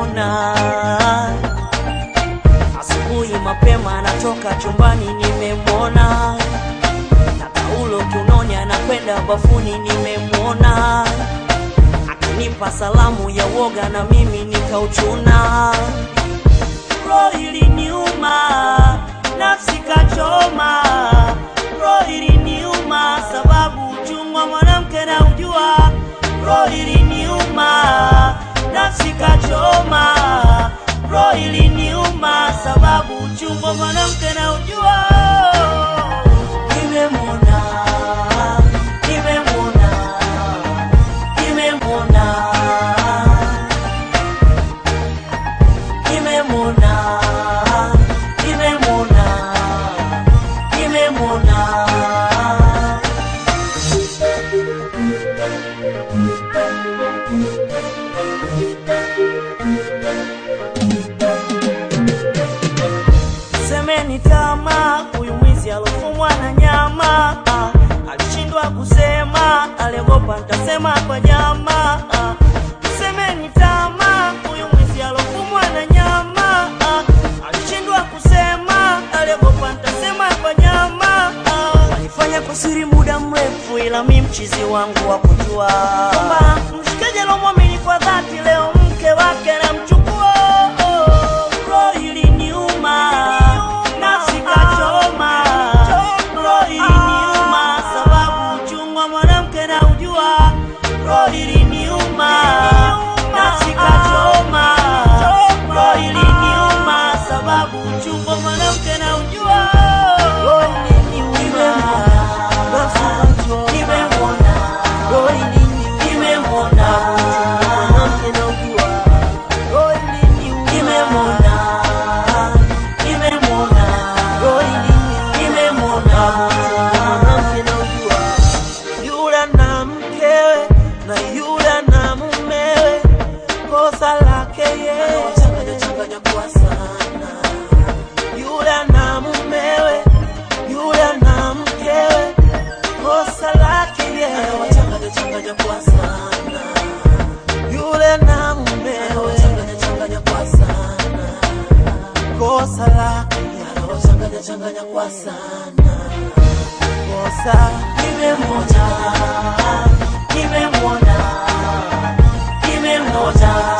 nimemwona asubuhi mapema anatoka chumbani nimemwona na taulo kiunoni anakwenda bafuni nimemwona akanipa salamu ya woga na mimi nikauchuna roho iliniuma nafsi kachoma roho iliniuma sababu uchungu wa mwanamke na ujua roho iliniuma nafsi kachoma roho iliniuma sababu uchungu wa mwanamke na ujua nimemwona nimemwona nimemwona nimemwona nimemwona nimemwona semeni tama huyu mwizi alofumwa na nyama ah, alishindwa kusema aliogopa ntasema kwa nyama ah, semeni tama huyu mwizi alofumwa na nyama ah, alishindwa kusema aliogopa ntasema kwa nyama ah, walifanya kwa siri muda mrefu ila mi mchizi wangu wa kujua kwamba mshikaji alomwamini kwa dhati leo mke wake namchukua roho iliniuma nafsi kachoma roho iliniuma sababu uchungu wa mwanamke na ujua roho iliniuma nafsi kachoma roho iliniuma sababu uchungu wa mwanamke na ujua roho iliniuma nafsi kachoma nimemwona roho iliniuma nimemwona mwanamke na ujua roho iliniuma nimemwona nimemwona roho iliniuma nimemwona mwanamke na ujua yule na mkewe na yule na mumewe, kosa lake yeye changanya kwa sana. Yule na mumewe, yule na mkewe, kosa lake yeye changanya kwa sana. Yule na mumewe, changanya kwa sana. Kosa lake yeye changanya kwa sana kosa nimemwona nimemwona nimemwona